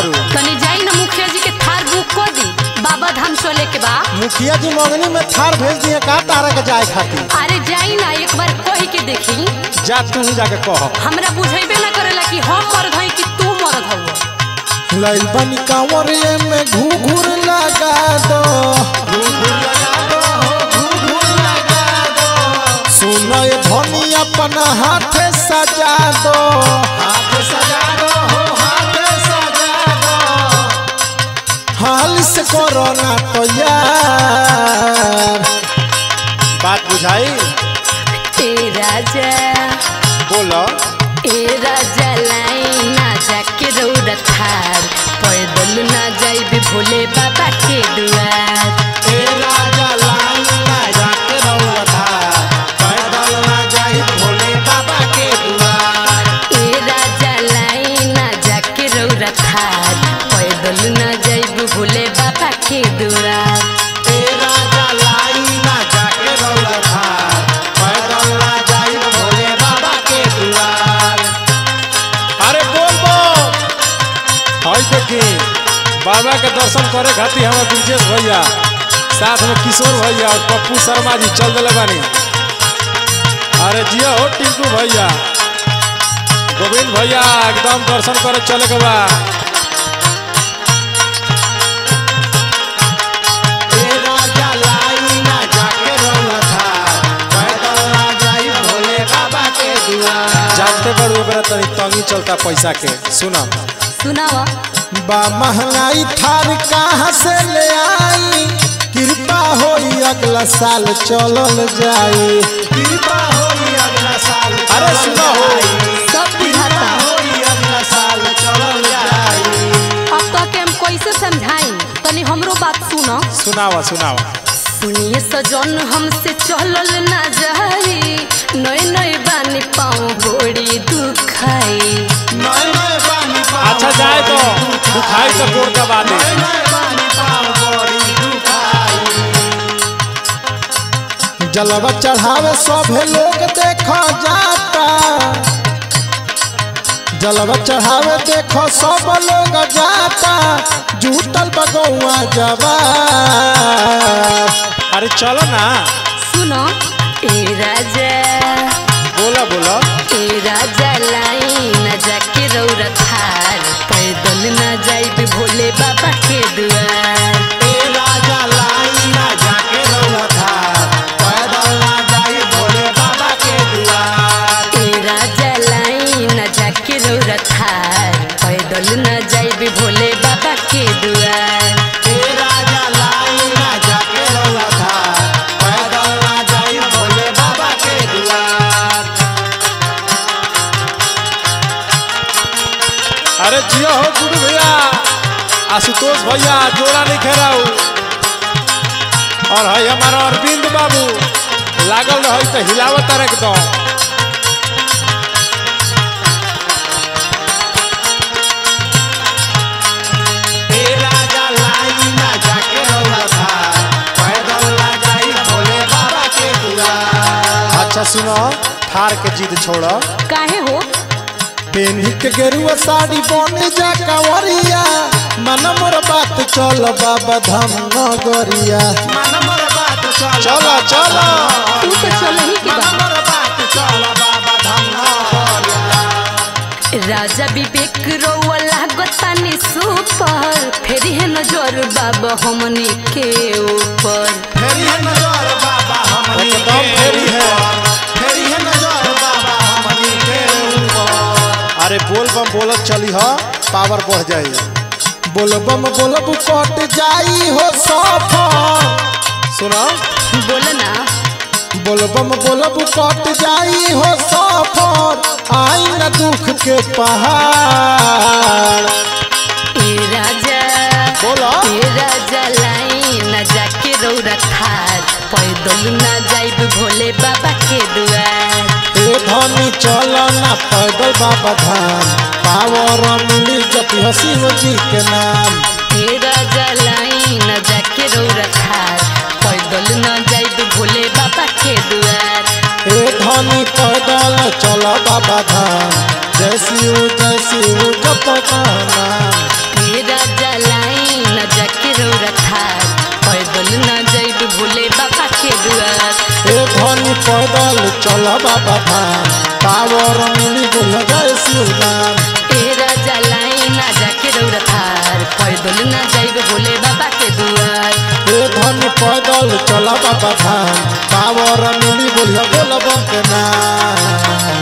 तारू तनी जाई ना मुखिया जी के थार बुक कर दी बाबा धाम चले के बा मुखिया जी मंगनी में थार भेज दिए का तारा के जाए खातिर अरे जाई ना एक बार कह के देखी जा तू ही जाके कह हमरा बुझेबे ना करेला कि हम मरद हई कि तू मरद हऊ लइल बनी कांवरिए में घूघूर लगा दो सुनो ये धनी अपन हाथ सजा दो हाल से कोरोना तो यार बात बुझाई ए राजा बोलो ए राजा लाई ना जाके रौरा थार पैदल ना जाइबे भोले बाबा के दुआर ए राजा लाई ना जाके रौरा थार पैदल ना जाइबे भोले बाबा के दुआर अरे बोल बोल हाय देखी बाबा के दर्शन करे खातिर हमारे ब्रिजेश भैया साथ में किशोर भैया और पप्पू शर्मा जी चल दिले बानी अरे जिया हो टिंकू भैया गोविंद भैया एकदम दर्शन करे चले के बा जानते बड़ ओकरा तनी तंगी चलता पैसा के सुना सुनावा बा महंगाई थार कहाँ से ले आई कृपा होई अगला साल चलल जाई कृपा होई अगला साल अरे सुनो हो। सब बुझाता अगला साल चलल जाई अब तक हम कैसे समझाई तनी हमरो बात सुनो सुनावा सुनावा सुनिए सजन हमसे चलल ना जाई नई नई बानी पाँव बड़ी दुखाई नए नए पानी पाव अच्छा जाए तो दुखाई तो कोड़ का बात नए है नए पानी पाव बड़ी दुखाई जलवा चढ़ावे सभे लोग देखो जाता जलवा चढ़ावे देखो सब लोग जाता जूटल बगौआ जवा अरे चलो ना सुनो ए राजा बोला बोला ए राजा लाई न जाके रौरा थार पैदल न जाइबे भोले बाबा के दुआर ए राजा लाई ना जाके रौला था पैदल ना जाई भोले बाबा के दुआर ए राजा लाई न जाके रौरा थार पैदल न जाइबे भोले बाबा के दुआर ए राजा लाई ना जाके रौला था पैदल ना जाई भोले बाबा के दुआर अरे जियो हो गुरु भैया आशुतोष भैया जोड़ा नहीं खेराऊ और है हमारा अरविंद बाबू लागल रही तो हिलावत एकदम ए राजा लाई ना जाके रौला था पैदल ना जाई भोले बाबा के दुआर अच्छा सुनो थार के जिद छोड़ो काहे हो पेन्ही के गेरुआ साड़ी बन जा कंवरिया मन मोर बात चल बाबा धाम नगरिया मन मोर बात चल चलो चलो तू तो चलही के मन बा मोर बात चल बाबा धाम नगरिया राजा विवेक रौआ लागतानी सुपर फेरी है नजर बाबा हमनी के ऊपर फेरी है नजर बाबा हमनी एकदम के फेरी है। ऊपर। फेरी है नजर बाबा हमनी के ऊपर अरे बोल बम बोलत चली ह पावर बढ़ जाई बोल बम बोलब कट जाई हो सफर सुनो बोल ना बोल बम बोलब कट जाई हो सफर आई न दुख के पहाड़ ए राजा बोला ए राजा लाई न जाके रौरा थार पैदल ना जाइब भोले बाबा के दुआर ए धनी चल ना पैदल बाबा धाम पावर मिली जपी शिव जी के नाम ए राजा लाई न जाके रौरा थार पैदल ना जाइब भोले बाबा के दुआर ए धनी पैदल चल बाबा धाम जय शिव जय शिव जप का नाम ए चल बाबा धाम पावर मिली बोल जय शिव नाम ए राजा लाई ना जाके रौरा थार पैदल ना जाइब भोले बाबा के दुआर ए धन पैदल चल बाबा धाम पावर मिली बोल बोल बम के नाम